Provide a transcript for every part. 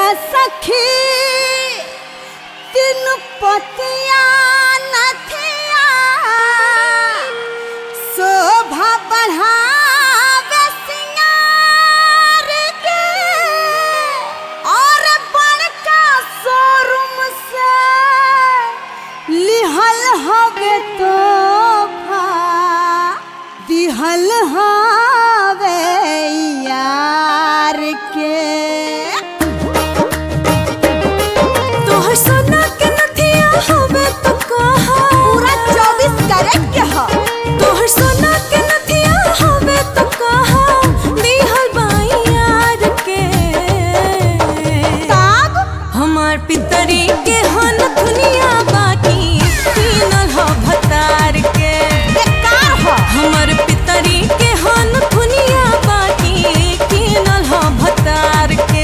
सखी तीन पतिया नथिया शोभा बढ़ावे सिंगार के और बड़का शोरूम से लिहल हवे तोहफा दिहल हवे यार के तोहर सोना के नथिया हवे तो कहा पूरा चौबीस कैरेट के ह तोहर सोना के नथिया हवे तो कहा दिहल बाई यार के तब हमार पितरी के हन दुनिया बाकी तीनल ह भतार के बेकार ह हमर पितरी के हन दुनिया बाकी तीनल ह भतार के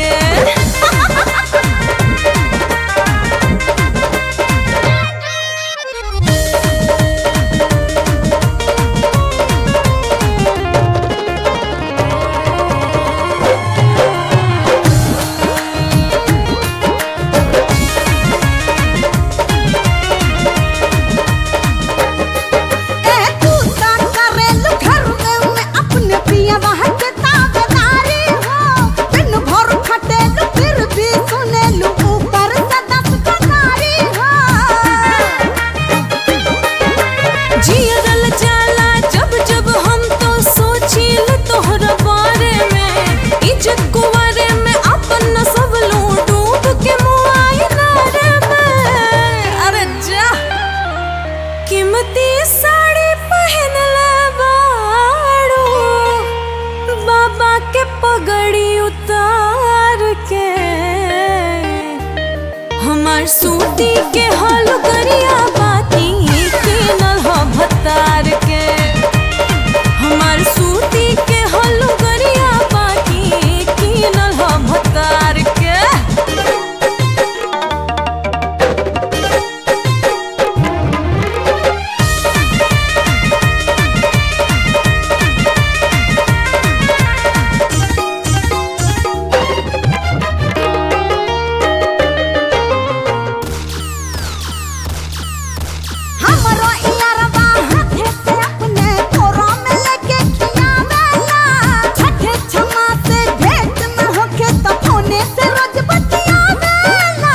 ए तू ता करेलु घर में अपने पिया वहाँ के ताबेदारी हो दिन भर खटेलु फिर भी सुनेलु ऊपर से दस कनारी हो जियरल जाला जब जब हम तो सोचिल तोहरा बारे में इज्जत कुवारे में अपन सब लू डूब के मुआइना रे में अरे जा कीमती साड़ी पहन ले बाड़ू बाबा के पगड़ी उतार के हमार सूती के हल गरिया बाती के नल ह भतार के हमार सूती के हल गरिया बाती के नल ह भतार के हमरो इयारवा हाथे से अपने कोरा में लेके खियावेला छठे छमा से भेंट न होखे तो फोने से रोज बतियावेला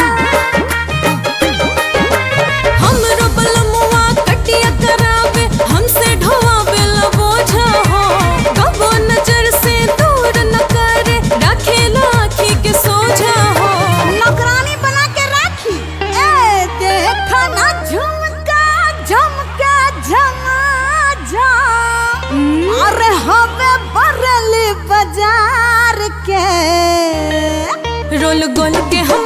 हमरो बलमुआ कटिया करावे हमसे ढोवावे ला बोझा हो कबो नजर से दूर न करे रखेला आँखी के सोझा हो नौकरानी बना के राखी ए देखा ना झुमका झुमका झमा झम अरे हवे बरली बाजार के रोल गोल के हम